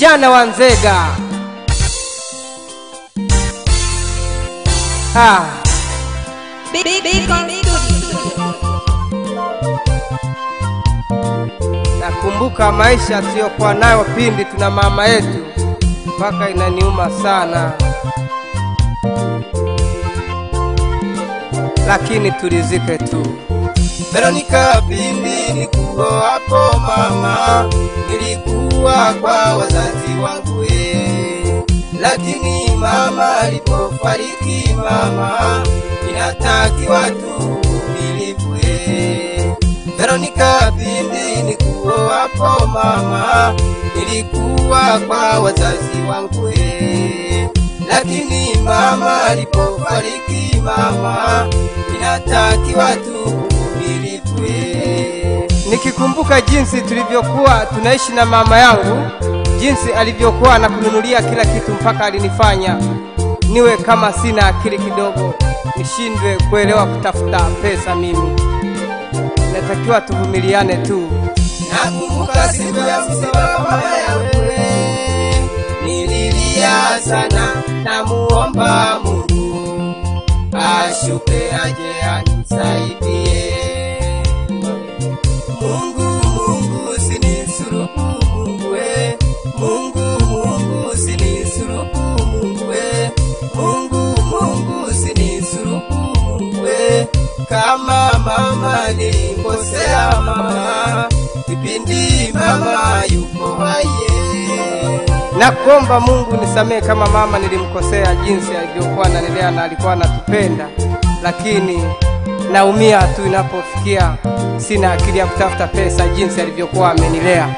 kijana wa Nzega. Ah, Big, big, big on studio. nakumbuka maisha tuliyokuwa nayo pindi tuna mama yetu, mpaka inaniuma sana, lakini tulizike tu. Veronika, pindi nikuwa hapo mama, nilikuwa kwa wazazi wangu eh, lakini mama alipofariki mama, inatakiwa tu uvumilivu eh. Veronika, pindi nikuwa hapo mama, nilikuwa kwa wazazi wangu eh, lakini mama alipofariki mama, inatakiwa tu uvumilivu eh. Nikikumbuka jinsi tulivyokuwa tunaishi na mama yangu, jinsi alivyokuwa anakununulia kila kitu, mpaka alinifanya niwe kama sina akili kidogo, nishindwe kuelewa kutafuta pesa. Mimi natakiwa tuvumiliane tu. Nakumbuka siku ya msiba wa mama yangu, eh, nililia sana, namuomba Mungu ashuke aje anisaidie. Mungu, Mungu usinisurubu Mungu, eh, Mungu, Mungu usinisurubu Mungu, eh, Mungu, Mungu usinisurubu Mungu, eh, kama mama nilikosea mama, kipindi mama yupo hai eh. Nakuomba Mungu nisamehe kama mama nilimkosea, jinsi alivyokuwa ananilea na alikuwa anatupenda, lakini naumia tu inapofikia sina akili ya kutafuta pesa, jinsi alivyokuwa amenilea.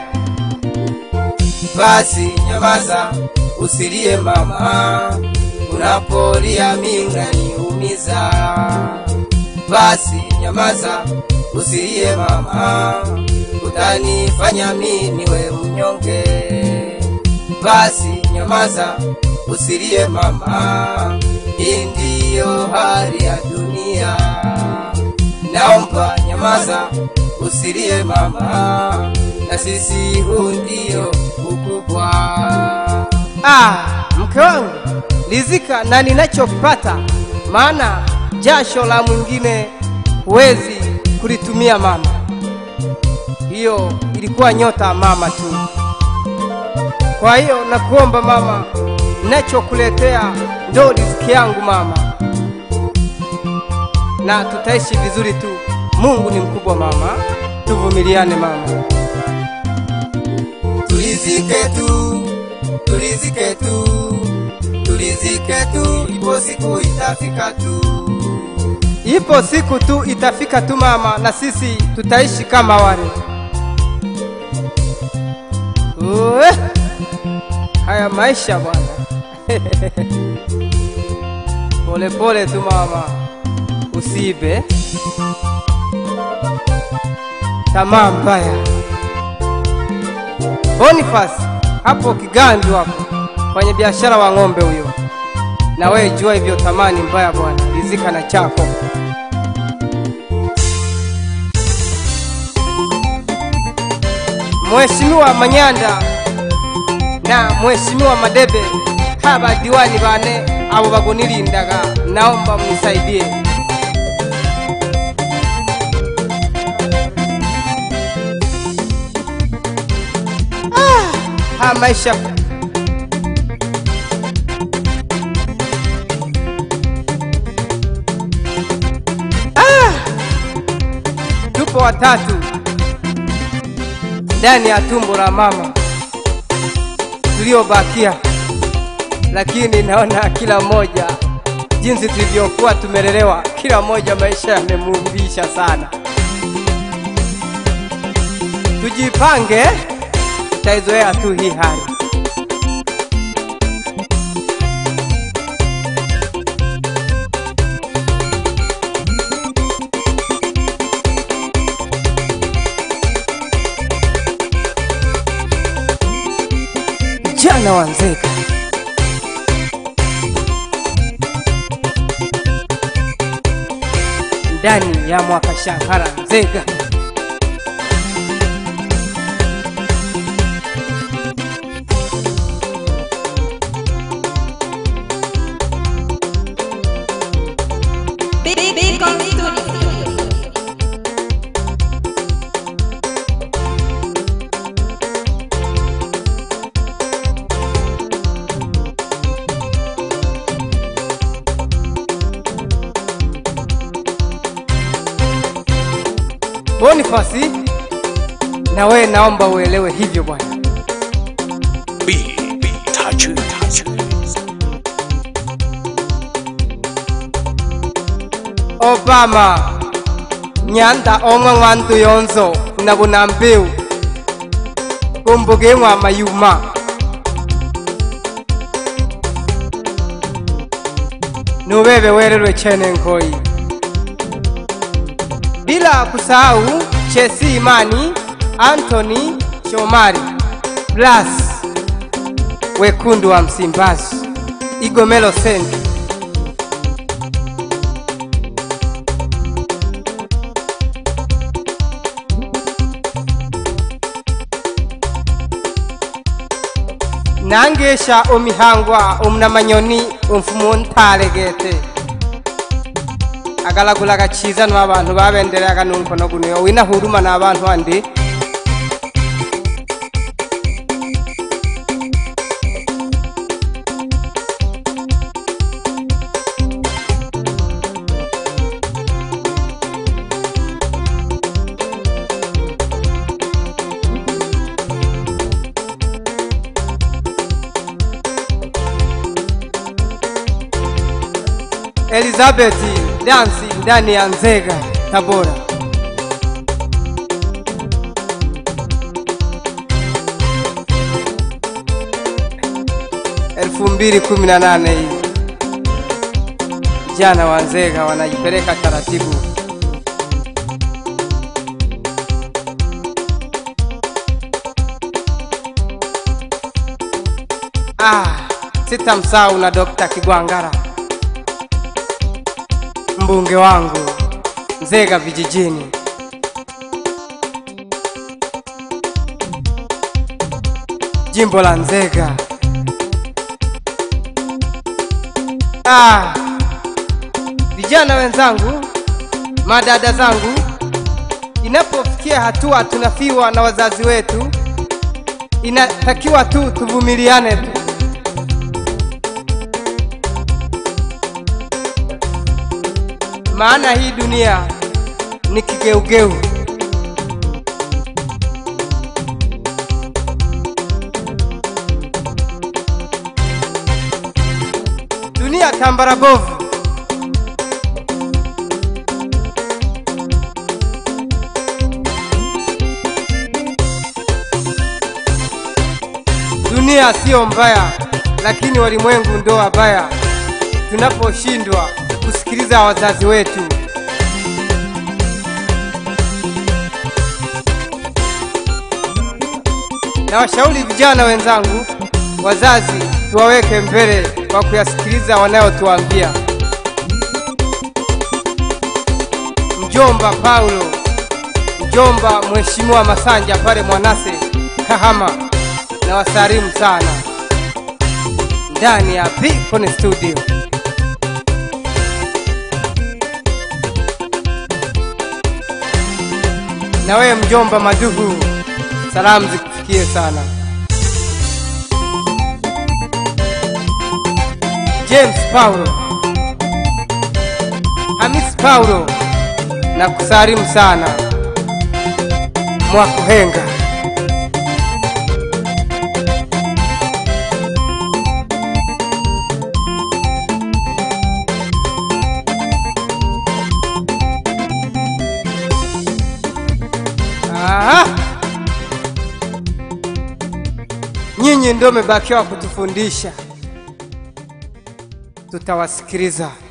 Basi nyamaza, usilie mama, unapolia mimi unaniumiza. Basi nyamaza, usilie mama, utanifanya mimi niwe mnyonge. Basi nyamaza, usilie mama, hii ndiyo hali ya dunia. Naomba nyamaza, usilie mama, na sisi huu ndio ukubwa. Ah, mke wangu lizika na ninachopata, maana jasho la mwingine huwezi kulitumia mama. Hiyo ilikuwa nyota ya mama tu. Kwa hiyo nakuomba mama, ninachokuletea ndo riziki yangu mama, na tutaishi vizuri tu. Mungu ni mkubwa mama, tuvumiliane mama. Tulizike tu, tulizike tu, tulizike tu, ipo siku itafika tu. Ipo siku tu itafika tu mama, na sisi tutaishi kama wale. Uwe, haya maisha bwana. Pole pole tu mama, usiibe. Tamaa mbaya. Boniface hapo Kigandu hapo, fanya biashara wa ng'ombe huyo, na wewe jua hivyo, tamani mbaya bwana, rizika na chako. Mheshimiwa Manyanda na Mheshimiwa Madebe haba diwani bane abo bagunilindaga, naomba mnisaidie. Ah, ha maisha ah, tupo watatu ndani ya tumbo la mama tuliobakia, lakini naona kila mmoja jinsi tulivyokuwa tumelelewa, kila mmoja maisha yamemuumbisha sana. Tujipange, tutaizoea tu hii hali. Jana wa Nzega. ndani ya mwaka shahara Nzega. Bonifasi, na wewe naomba uelewe hivyo bwana. B B 他去他去。 Obama nyanda omwe ng'wandu yonzo na bunambiu kumbuge ng'wa mayuma nubebe wererwe chene nkoi bila kusahau Chesi Imani, Anthony Shomari, Blas wekundu wa Msimbazi, Igomelo Senti nangesha omihangwa omunamanyoni omfumu ntalegete agalagulaga chiza no abantu babenderaga numkono guno wina huruma na abantu andi Elizabeth dansi ndani ya Nzega Tabora. elfu mbili kumi na nane hii vijana wa Nzega wanajipeleka taratibu. Ah, sitamsahau na Dr. Kigwangara mbunge wangu Nzega vijijini. Jimbo la Nzega. Ah, vijana wenzangu, madada zangu, inapofikia hatua tunafiwa na wazazi wetu, inatakiwa tu tuvumiliane tu. maana hii dunia ni kigeugeu. Dunia tambara bovu. Dunia siyo mbaya, lakini walimwengu ndo wabaya tunaposhindwa kusikiliza wazazi wetu. Na washauri vijana wenzangu, wazazi tuwaweke mbele kwa kuyasikiliza wanayotuambia. Mjomba Paulo, mjomba Mheshimiwa Masanja pale Mwanase Kahama, na wasalimu sana ndani ya Picon Studio. na wewe mjomba Maduhu, salamu zikufikie sana. James Paulo, Hamis Paulo, na kusalimu sana Mwakuhenga. Aha. Nyinyi ndio mmebakiwa kutufundisha, tutawasikiliza.